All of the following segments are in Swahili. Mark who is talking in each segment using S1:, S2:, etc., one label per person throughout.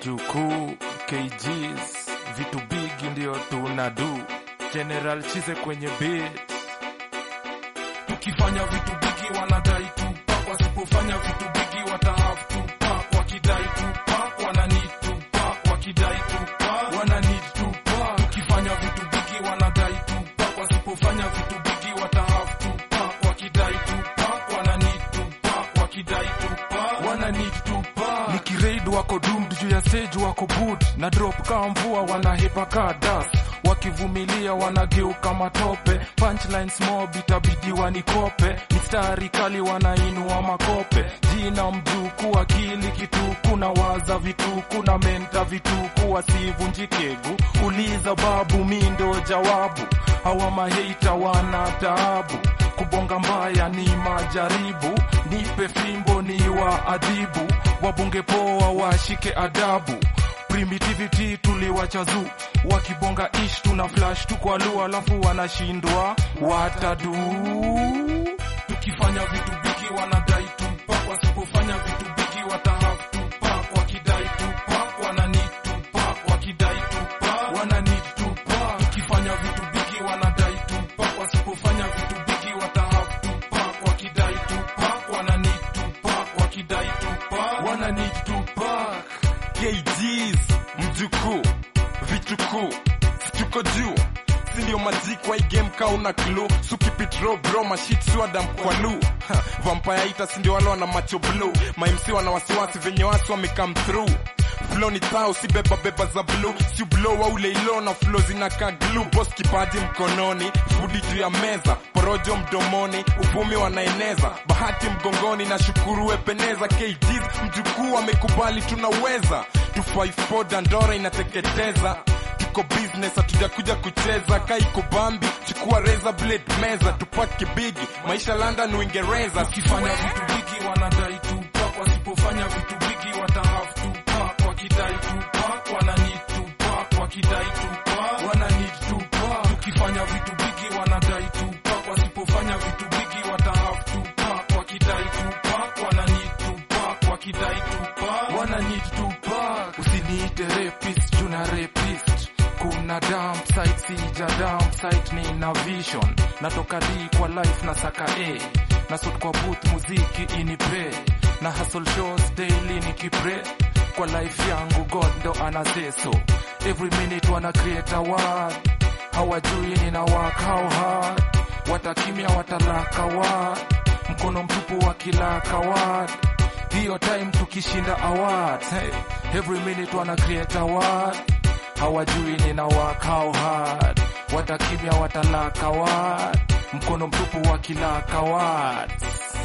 S1: mjukuu KGs vitu bigi ndio tunadu General Chize kwenye beat
S2: tukifanya vitu bigi wanadai tupak wasipofanya vitu bigi watahave tupak wakidai tupak wana need tupak wakidai tupak wana need tupak tukifanya vitu bigi wanadai tupak wasipofanya vitu bigi watahave tupak wakidai tupak wana need tupak wakidai tupak wana need tupak
S1: nikiraid wako doomed juu ya stage wako boot na drop kama mvua wanahepa kaa dust wakivumilia wanageuka matope punchlines mob itabidi wanikope mistari kali wanainua makope jina mjuku akili kituku na waza vituku na menta vituku wasivunjikegu uliza babu mindo jawabu hawa maheita wana taabu kubonga mbaya ni majaribu nipe fimbo ni wa adhibu wabunge poa washike adabu primitivity tuliwacha zu wakibonga ish tuna flash tu kwa lu alafu wanashindwa watadu
S2: tukifanya vitu bigi wanadai tupak wasipofanya vitu bigi watahave tupak wakidai tupak wana need tupak wakidai tupak wana need tupak tukifanya vitu bigi wanadai tupak wasipofanya vitu bigi watahave tupak wakidai tupak wana need tupak wakidai tupak wana need tupak
S3: KGs mjukuu vitukuu situko juu sindio majik wa hii game ka una klu sukipitro bro mashit swadam kwa lu Ha, vampire ita sindio wale wana macho blue mamc wana wasiwasi venye wasi wamecome through flo ni thao si beba beba za blue si blow wa ule ilo na flo zinaka glue boss kipaji mkononi fudi juu ya meza porojo mdomoni uvumi wanaeneza bahati mgongoni na shukuru wepeneza KGs mjukuu amekubali tunaweza 254 dandora inateketeza tuko business hatujakuja kucheza kaiko bambi chukua razor blade meza tupake bigi maisha london uingereza
S2: tukifanya vitu bigi wanadai tupak wasipofanya vitu bigi watahave tupak wakidai tupak wana need tupak wakidai tupak wana need tupak tukifanya vitu bigi wanadai tupak wasipofanya vitu bigi watahave tupak wakidai tupak wana need tupak wakidai tupak wana need tupak
S1: usiniite rapist juna rapist kuna dump site sija dump site ni na vision natoka d kwa life na saka a na sot kwa booth muziki inipe na hustle shows daily nikipre kwa life yangu god ndo anaseso every minute wana create a word hawajui nina work how hard watakimya watalaka word mkono mtupu wakilaka word hiyo time tukishinda awards hey, every minute wana create award hawajui nina work how hard watakimya watalaka word mkono mtupu wakilaka words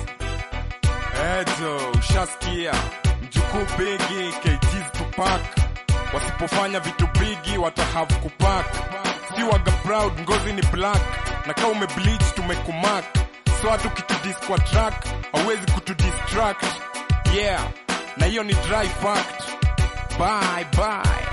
S3: ejo ushasikia mjukuu bigi KGs tupak wasipofanya vitu bigi watahave kupak si waga proud ngozi ni black na kaa umebleach tumekumak so hata ukitudis kwa track hauwezi kutudistract yeah na hiyo ni dry fact bye bye